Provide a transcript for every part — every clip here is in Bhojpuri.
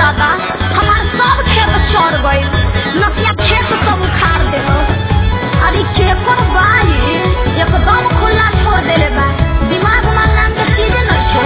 दादा हमार सब खेत चढ़ गइल नसिया खेत सब उखाड़ देलो अरे केकर बाई एकदम खुला छोड़ देले बा दिमाग उमाग नाम के चीजे नहीं छे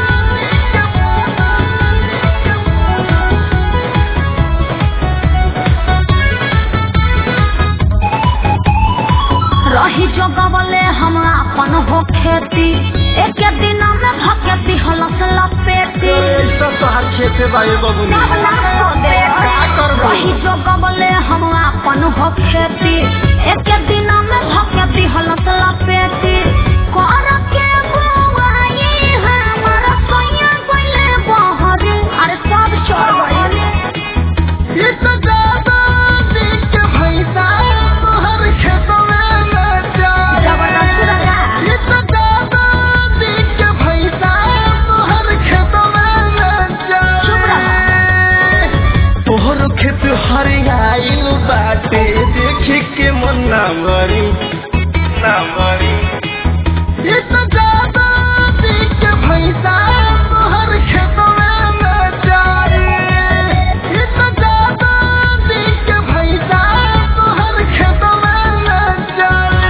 रही जो गवले हम अपन हो खेती एक दिन में भकेती हलस लपेटी ऐसा तो हर खेते बाए बबुनी सब नाश कर दे का करबो? रही जो गवले हम अपन हो खेती एक दिन में भकेती हलस लपेटी कर के बुआई हमर सैया गइले बहरी अरे सब चढ़ गइले ये तो ज्यादा देख के भैंसा तोहर खेतों में न जाए जबरदस्त लगा ये तो ज्यादा देख के भैंसा तोहर खेतों में न चुप जाए तोहर खेत हरियाइल बाटे देखे के मन ना मरी ना मरी ये तो ज्यादा देख के भैंसा तोहर खेतों में न जाए ये तो ज्यादा देख के भैंसा तोहर खेतों में न जाए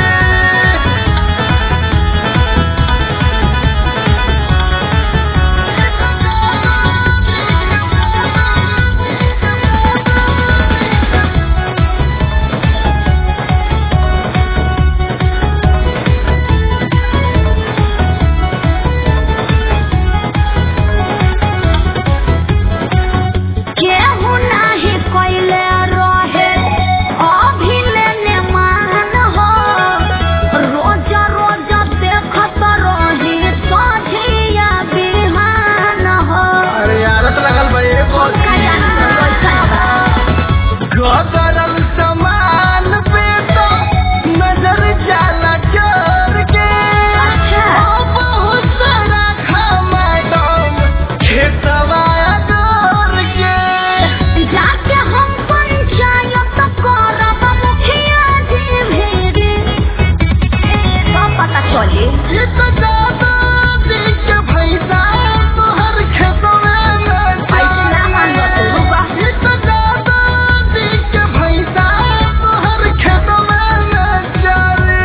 केहू नाही कइले रहे अभिलेने मान हो रोज रोज देखत रही सझिया बिहान हो अरे आदत लगल बा ये बोल का जाना कैसन बा गदरल सामान पे तो नजर जाला चोर के अच्छा। ओ बहुत सारा खमाडम खेतवा डोर के जाके हम पंचायत करब मुखिया जी भेरे सब पता चली ये तो ज्यादा देख के भैंसा तोहर खेतवा न ऐसे ना मान लो तू रुका ये तो ज्यादा देख के भैंसा तोहर खेतवा न चले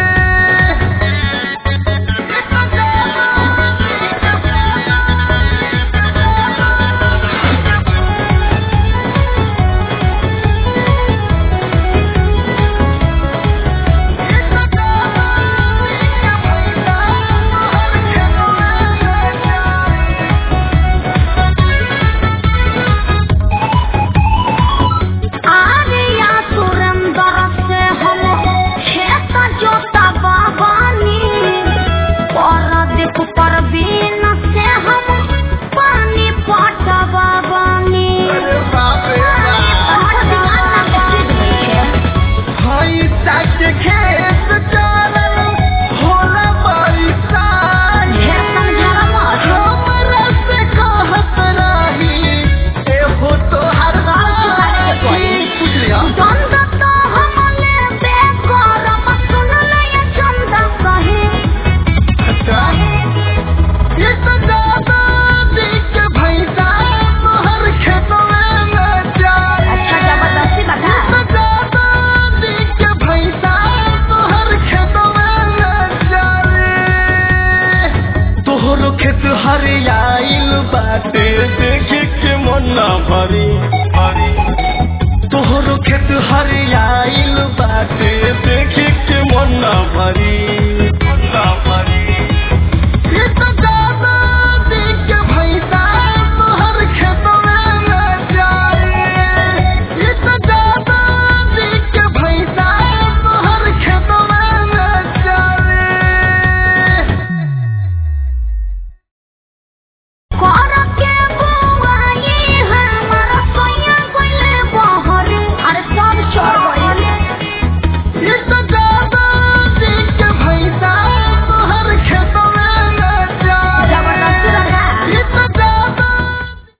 ये तो ज्यादा आर्या सुरेंद्र से हम खेत जोता बाबानी परदीप परवीन से हम पानी पटवा बानी हमार दिमाग ना के चीज नहीं है ढेर समझावा मत चंद तो हमले बेकर सुन ले चंद कहे अच्छा जबरदस्ती बता तोहरो खेत हरियाइल बाटे देखे के मन ना भरी भरी तोहरो खेत हरियाइल बाटे देखे के मन ना भरी